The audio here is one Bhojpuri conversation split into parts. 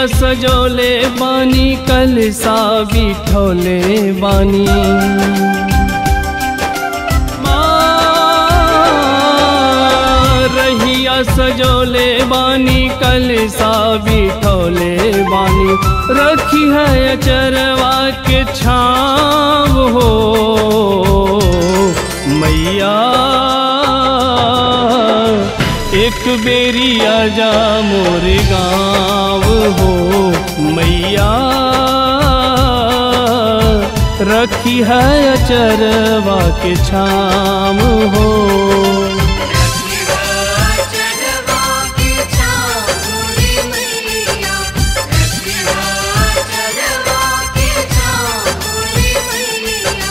सजोले बानी कलसा बिठोले बानी माँ, रहिया सजोले बानी कलसा बिठोले बानी रखी है अचरवा के छाव हो मैया एक बेरी आजा मोरे गाँव हो मैया रखी है अचरवा के छाम हो चढ़वा के छामुरी मैया रखवा चढ़वा के छामुरी मैया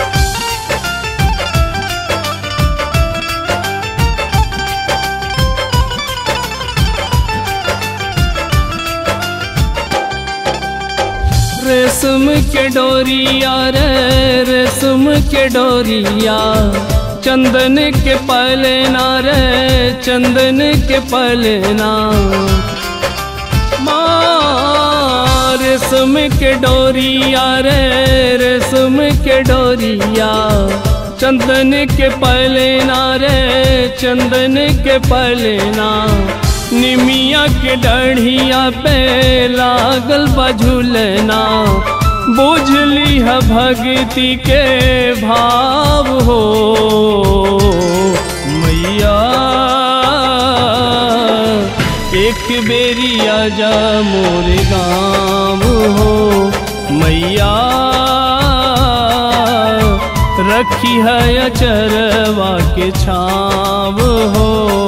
रेशम के डोरिया रे रेशम के डोरिया चंदन के पलना रे चंदन के पलना माँ रेशम के डोरिया रे रेशम के डोरिया चंदन के पलना रे चंदन के पलना निमिया के डढ़िया पे लागल बझुलना बुझली है भक्ति के भाव हो मैया एक बेरी आजा मोरे गाँव हो मैया रखी है अचरवा के छाव हो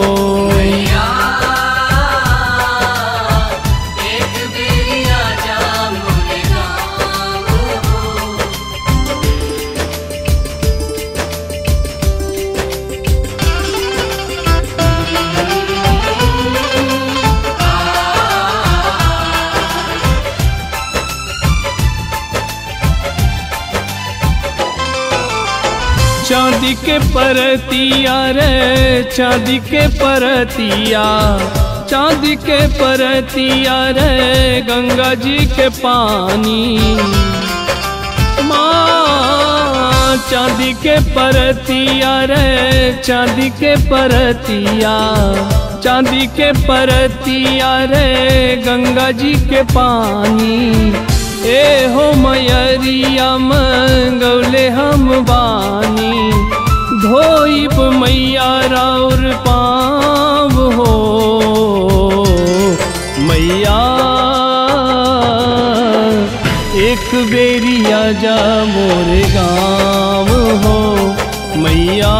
एक बेरी आजा मोरे गाँव हो चांदी के परतिया रे चांदी के परतिया चांदी के परतिया रे गंगा जी के पानी माँ चांदी के परतिया रे चांदी के परतिया चांदी के परतिया रे गंगा जी के पानी ए हो मयरिया मंगौले हम बानी धोइब मैया राउर पाव हो मैया एक बेरी आजा मोरे गाँव हो मैया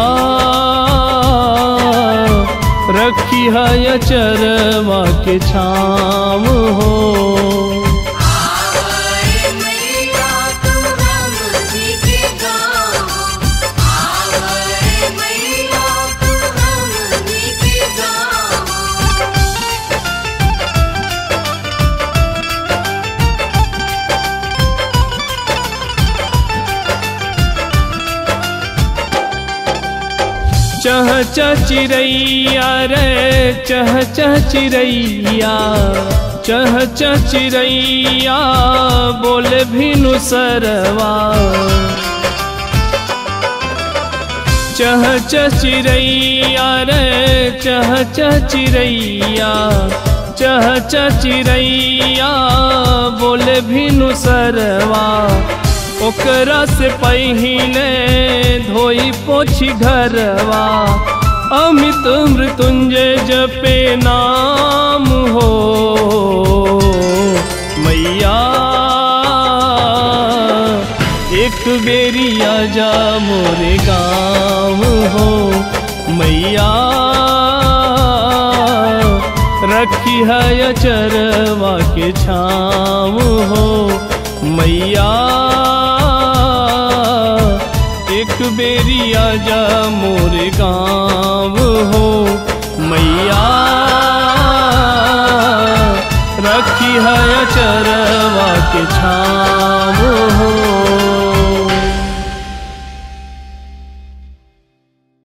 रखी है चरवा के छाव हो आवाए मैया तू राम जी के गाँव आवाए मैया तू राम जी के गाँव चह चह चिड़ैया रे चह चह चिड़ैया चह चह चिड़ैया बोले भिनु सरवा चह चह चिड़ैया रे चह चह चिड़ैया चह चह चिड़ैया बोले भिनु सरवा ओकरा से पहिले धोई पोछी घरवा अमित मृत्युंजय जपे नाम हो मैया एक बेरी आजा मोरे गाँव हो मैया रखी है चरवा के छाँव हो मैया एक बेरी आजा मोरे गाँव हो मैया रखी है चरवा के छाँव हो